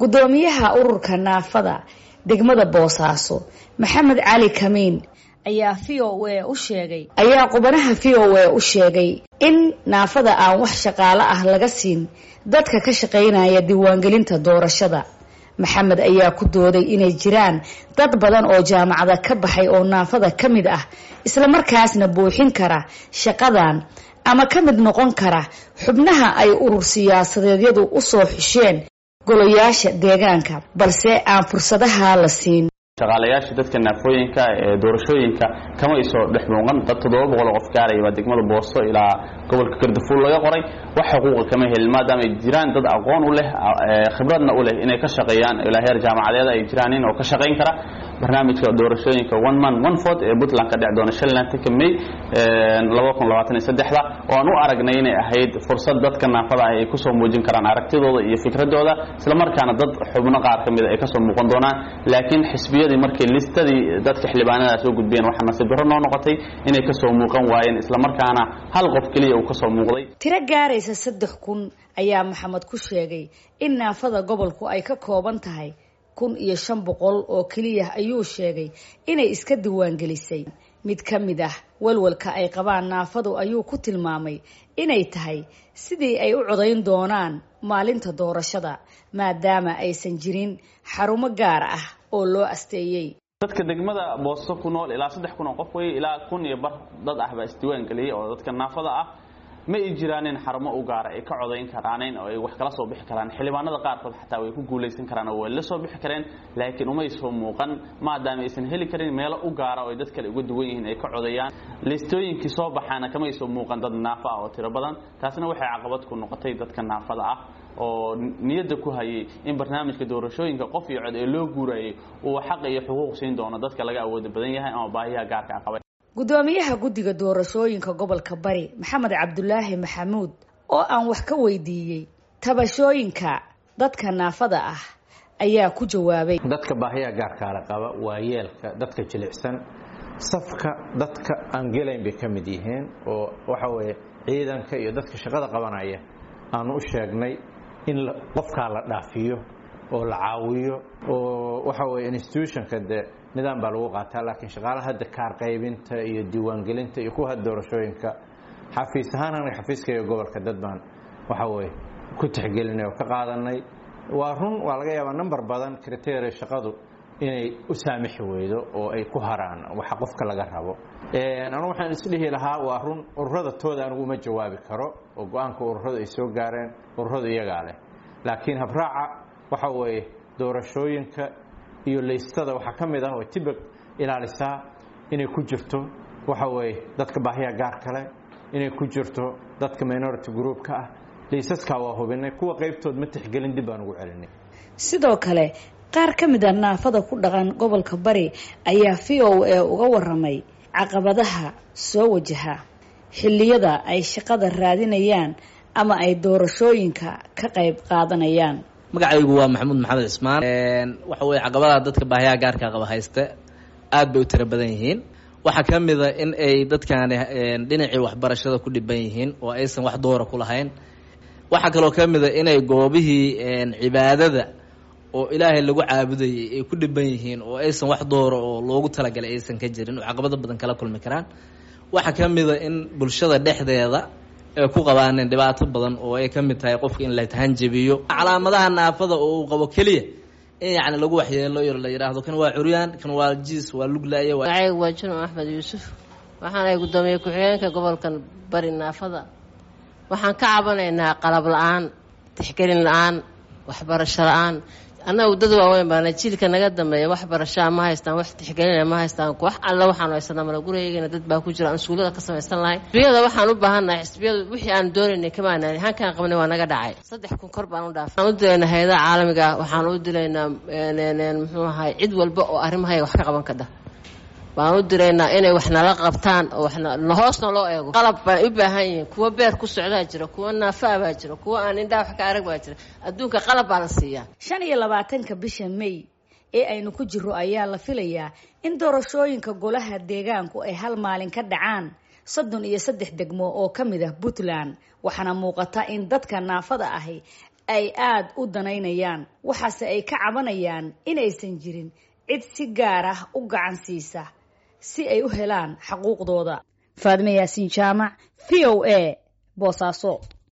guddoomiyaha ururka naafada degmada boosaaso maxamed cali kamiin ayaa v o a u sheegay ayaa qubanaha v o a u sheegay in naafada aan wax shaqaalo ah laga siin dadka ka shaqaynaya diiwaangelinta doorashada maxamed ayaa ku dooday inay jiraan dad badan oo jaamacada ka baxay oo naafada ka mid ah islamarkaasna buuxin kara shaqadan ama ka mid noqon kara xubnaha ay urur siyaasadeedyadu usoo xusheen golayaasha deegaanka balse aan fursadaha la siin shaqaalayaasha dadka naafooyinka ee doorashooyinka kama isoo dhex muuqan dad toddoba boqol oo qof gaaraya waa degmada booso ilaa gobolka gardafuul laga qoray wax xuquuqa kama helin maadaama ay jiraan dad aqoon u leh khibradna u leh inay ka shaqeeyaan ilaa heer jaamacadeed ay jiraan in oo ka shaqayn kara barnaamijka doorashooyinka one man one fort ee puntland ka dhici doona shanlantanka may laba kun labaatan iyo saddexda oo aan u aragnay inay ahayd fursad dadka naafada ah ay kusoo muujin karaan aragtidooda iyo fikradooda islamarkaana dad xubno qaar ka mida ay kasoo muuqan doonaan laakiin xisbiyadii markay listadii dadka xildhibaanada soo gudbiyeen waxaa nasiib darro noo noqotay inay kasoo muuqan waayeen islamarkaana hal qof keliya uu kasoo muuqday tiro gaaraysa saddex kun ayaa maxamed ku sheegay in naafada gobolku ay ka kooban tahay kun iyo shan boqol oo keliya ayuu sheegay inay iska diiwaangelisay mid ka mid ah walwalka ay qabaan naafadu ayuu ku tilmaamay inay tahay sidii ay u codayn doonaan maalinta doorashada maadaama aysan jirin xarumo gaar ah oo loo asteeyey dadka degmada booso ku nool ilaa saddex kun oo qof wey ilaa kun iyo bar dad ah baa isdiiwaan geliyey oo dadka naafada ah ma ay jiraanin xarumo u gaara ay ka codayn karaanin oo ay wax kala soo bixi karaan xildhibaanada qaarkood xataa way ku guulaysan karaan oo way la soo bixi kareen laakiin umay soo muuqan maadaama aysan heli karin meelo u gaara oo ay dad kale uga duwan yihiin ay ka codayaan liistooyinkii soo baxaana kamay soo muuqan dad naafa ah oo tiro badan taasina waxay caqabad ku noqotay dadka naafada ah oo niyadda ku hayay in barnaamijka doorashooyinka qof iyo cod ee loo guurayay uu xaq iyo xuquuq siin doono dadka laga awooda badan yahay ama baahiyaha gaarka qabay guddoomiyaha guddiga doorashooyinka gobolka bari maxamed cabdulaahi maxamuud oo aan wax ka weydiiyey tabashooyinka dadka naafada ah ayaa ku jawaabay dadka baahiyaha gaarkaala qaba waa yeelka dadka jilicsan safka dadka aan gelayn bay ka mid yihiin oo waxa weeye ciidanka iyo dadka shaqada qabanaya aanu u sheegnay in qofkaa la dhaafiyo oo la caawiyo oo waxa weye institutionka dee nidaam baa lagu qaataa laakiin shaqaalaha hadda kaar qaybinta iyo diiwaangelinta iyo kuwa doorashooyinka xafiis ahaan aniga xafiiskaiyo gobolka dad baan waxa weye ku tixgelinay oo ka qaadanay waa run waa laga yaabaa number badan criteria shaqadu inay u saamixi weydo oo ay ku haraan waxa qofka laga rabo anu waxaan isdhihi lahaa waa run ururada tooda anigu uma jawaabi karo oo go-aanka ururadu ay soo gaareen ururadu iyagaa leh laakiin habraaca waxa weeye doorashooyinka iyo laystada waxaa ka mid ah oo tibag ilaalisaa inay ku jirto waxa weeye dadka baahiya gaar kale inay ku jirto dadka minority groupka ah laysaskaa waa hubinay kuwa qaybtood ma tixgelin dib baan ugu celinay sidoo kale qaar ka mid a naafada ku dhaqan gobolka bari ayaa v o a uga waramay caqabadaha soo wajaha xilliyada ay shaqada raadinayaan ama ay doorashooyinka ka qayb qaadanayaan magacaygu waa maxamuud maxamed cismaan waxa weye caqabadaha dadka baahiyaha gaarka qaba hayste aad bay u tiro badan yihiin waxaa ka mid a in ay dadkaani dhinacii waxbarashada ku dhiban yihiin oo aysan wax doora ku lahayn waxaa kaloo ka mid a inay goobihii cibaadada oo ilaahay lagu caabudayay ay ku dhiban yihiin oo aysan wax doora oo loogu talagalay aysan ka jirin oo caqabado badan kala kulmi karaan waxaa ka mid a in bulshada dhexdeeda ay ku qabaaneen dhibaato badan oo ay ka mid tahay qofka in la tahanjabiyo calaamadaha naafada oo uu qabo keliya in yacni lagu waxyeelo yar la yidhaahdo kan waa curyaan kan waa jiis waa luglaaye magacaygu waa junub axmed yuusuf waxaan ay guddoomiye ku-xigeenka gobolkan bari naafada waxaan ka cabanaynaa qalab la-aan tixgelin la-aan waxbarasho la-aan annagu dad waaweyn baana jiilka naga dambeeya wax barashaa ma haystaan wax tixgelina ma haystaan wax alla waxaanu haysanaa mala gurigeygeena dad baa ku jira aan suulada ka samaysan lahayn xisbiyada waxaan u baahannahay xisbiyadu wixii aan doonaynay kamaanaan hankaan qabnay waa naga dhacay saddex kun kor baan u dhaafay waxaan u dilaynaa hay-adaha caalamiga ah waxaan u dilaynaa muxuu ahay cid walba oo arrimahayga wax ka qaban kadha baan u diraynaa inay wax nala qabtaan oo waxna hoosna loo eego qalab baan u baahan yihiin kuwa beer ku socdaa jira kuwa naafaa baa jira kuwa aan indhaa wax ka arag baa jira adduunka qalab baa la siiyaa shan iyo labaatanka bisha may ee aynu ku jiro ayaa la filayaa in doorashooyinka golaha deegaanku ay hal maalin ka dhacaan soddon iyo saddex degmo oo ka mid ah puntland waxaana muuqata in dadka naafada ahi ay aada u danaynayaan waxaase ay ka cabanayaan inaysan jirin cid si gaar ah u gacan siisa si ay u helaan xaquuqdooda faadime yaasiin jaamac v o a boosaaso